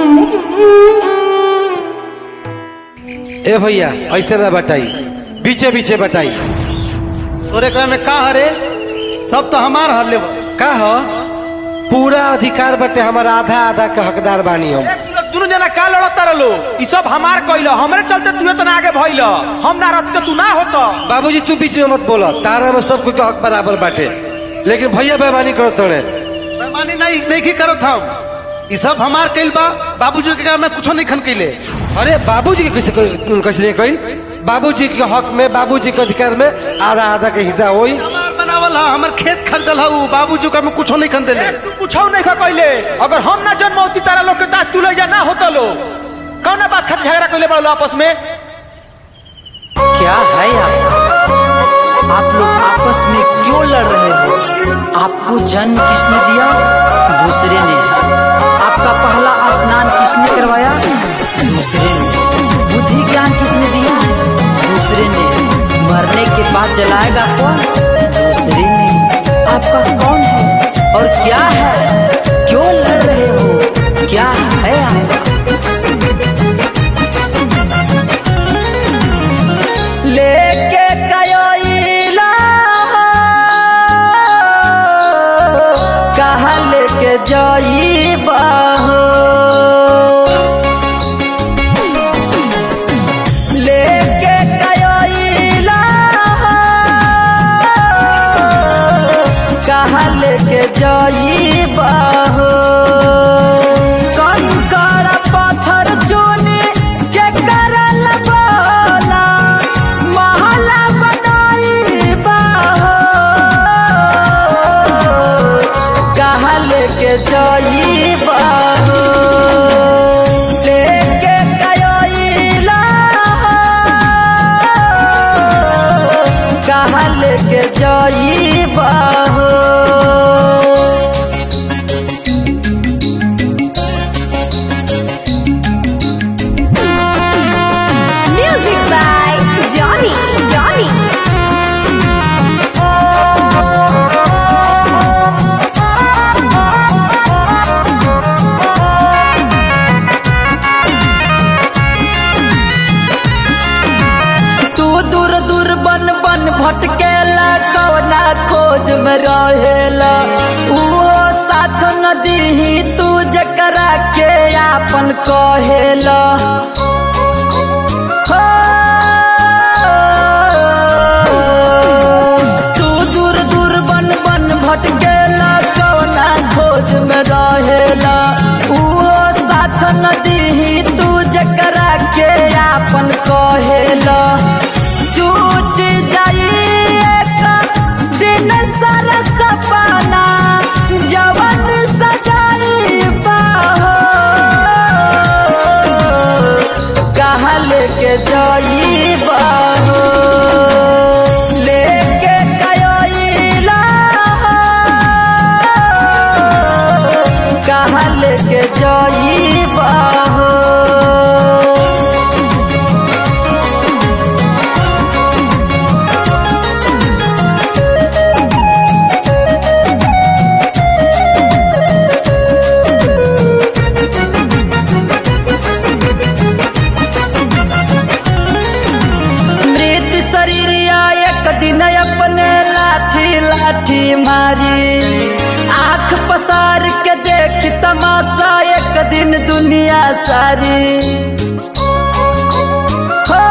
ए भैया ऐसे ना बताई बीचे बीचे बताई तोरे एकरा में का हरे सब तो हमार हर ले का हो पूरा अधिकार बटे हमारा आधा आधा के हकदार बानी हम दुनू जना का लड़ता रहो ई सब हमार कइल हमरे चलते तू इतना आगे भइल हम ना रहते तू ना होत बाबूजी तू बीच में मत बोलो तारा में सब कुछ हक बराबर बाटे लेकिन भैया बेमानी करो तोड़े बेईमानी नहीं नहीं की करो हम ई सब हमार कइल बा बाबूजी के में कुछो नहीं खन कइले अरे बाबूजी के कैसे कैसे नहीं कहीं बाबूजी के हक में बाबूजी के अधिकार में आधा आधा के हिस्सा होई हमार बनावल हा हमर खेत खरीदल हा उ बाबूजी के में कुछो नहीं खन देले तू कुछो नहीं खा कइले अगर हम ना जन्म होती तारा लोग के दांत तू ले जा ना होता लो कौना बात खातिर झगड़ा कइले बड़ो आपस में क्या है आप आप लोग आपस में क्यों लड़ रहे हो आपको जन्म किसने दिया दूसरे ने आपका पहला स्नान किसने करवाया दूसरे ने बुद्धि ज्ञान किसने दिया दूसरे ने मरने के बाद जलाएगा कौन दूसरे ने आपका कौन है और क्या है क्यों लड़ रहे हो क्या है आपका लेके कयोइला कहा लेके जाइबा लेके कयोइला कहा लेके जाइबा कंकर पत्थर चुनी के करल बोला महला बनाइबा कहा लेके जाइबा लेके कयोइला कहा लेके जाइबा Music by Johnny. Johnny. तू दूर दूर बन बन भटकेला कौना खोज में रहेला उहो साथ न दीही तू जकरा के आपन कहेला हो। तू दूर दूर बन बन भटकेला कौना खोज में रहेला उहो साथ न दीही तू जकरा के आपन कहेला टूट जाई एक दिन सारा सपना जवन सजाई बाहो कहा लेके जाई बाहो लेके कयोइला कहा लेके जाई बाहो मृत शरीर एक दिन अपने लाठी लाठी मारी आंख पसार के देख तमाशा एक दिन दुनिया सारी हो।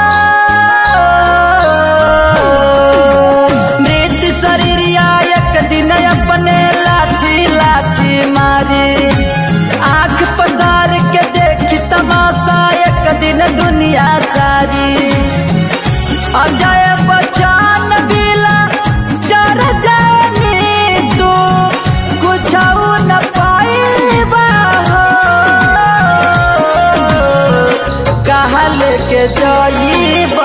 मृत शरीर एक दिन अपने लाठी लाठी मारी आंख पसार के देख तमाशा एक दिन दुनिया सारी अजय बच्चन बिला डर जानी तू कुछ न पाइबा हो। कहा लेके जाइबा